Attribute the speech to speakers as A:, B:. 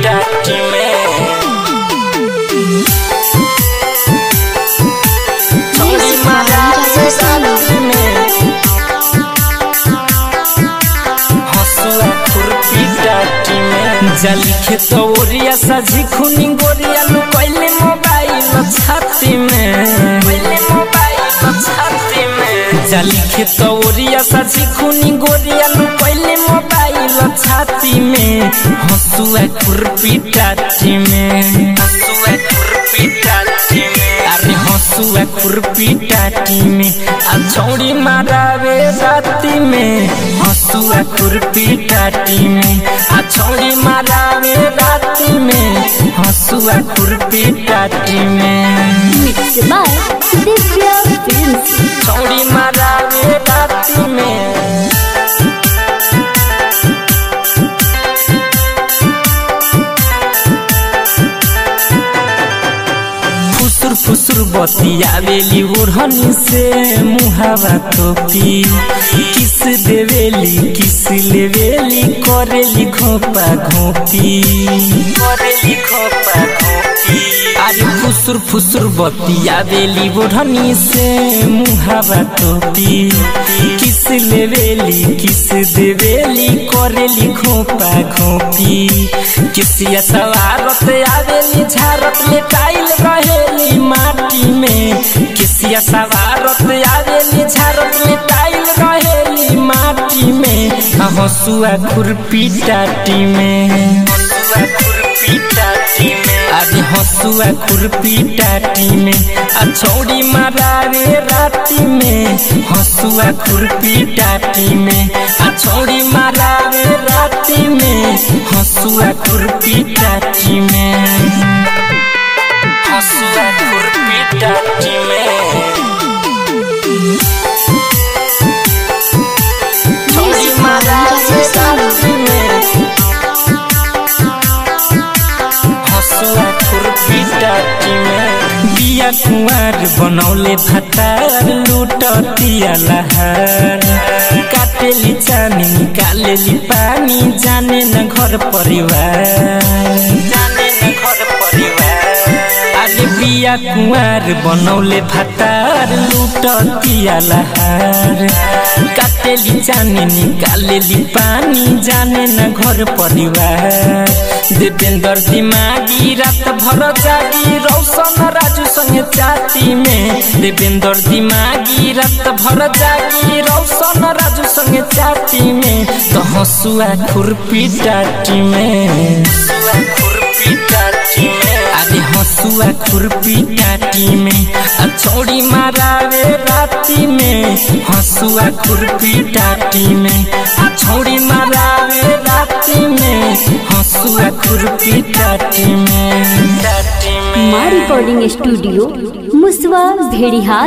A: टाटी में छौरी मारा रे राती में हसुआ खुरपी टाटी में जली खेतौरिया सजी खुनी गोरिया लुकैले मोबाइल छाती में पहले मोबाइल छाती में जली खेतौरिया सजी खुनी गोरिया लुकैले मोबाइल छाती में हसुआ खुरपी टाटी में हसुआ खुरपी टाटी में अरे हसुआ खुरपी टाटी में आ छौड़ी मारावे राती में हसुआ खुरपी टाटी में आ छौड़ी मारावे राती में हसुआ खुरपी टाटी में
B: Mixed by Divya Films.
A: छौड़ी मारावे राती में फुसुर फुसुर बतियावेली ओढ़नी से मुहावा तोपी किस देवेली किस लेवेली करेली घोपा घोपी करेली घोपा घोपी अरे फुसुर फुसुर बतियावेली ओढ़नी से मुहावा तोपी किस लेवेली किस देवेली करेली घोपा घोपी किसिया सवारत आवेली झारत ले टाइल रहेली माटी में किसिया सवारत आवेली झारत ले टाइल रहेली माटी में आ हसुआ खुरपी टाटी में हसुआ खुरपी टाटी में अरे हसुआ खुरपी टाटी में आ छौड़ी मारावे राती में हसुआ खुरपी टाटी में आ छौड़ी मारावे राती में हसुआ खुरपी टाटी में हसुआ खुरपी टाटी में छौड़ी मारावे राती में हसुआ खुरपी टाटी में बिया कुंवर बनौले भतार लूटतिया लहार काटेली चानी निकालेली पानी जाने न घर परिवार जाने न घर परिवार अरे बिया कुंवर बनौले भतार लूटतिया लहार काटेली चानी निकालेली पानी जाने न घर परिवार देवेंद्र दिमागी रात भर जागी रौशन राजू संगे चाती में देवेंद्र दिमागी रात भर जागी रौशन राजू संगे चाती में तो हसुआ खुरपी टाटी में हसुआ खुरपी टाटी में अरे हसुआ खुरपी टाटी में आ छौड़ी मारावे राती में हसुआ खुरपी टाटी में आ छौड़ी मारावे राती में हसुआ खुरपी टाटी में टाटी में
B: माँ रिकॉर्डिंग स्टूडियो मुसवा भेड़िहार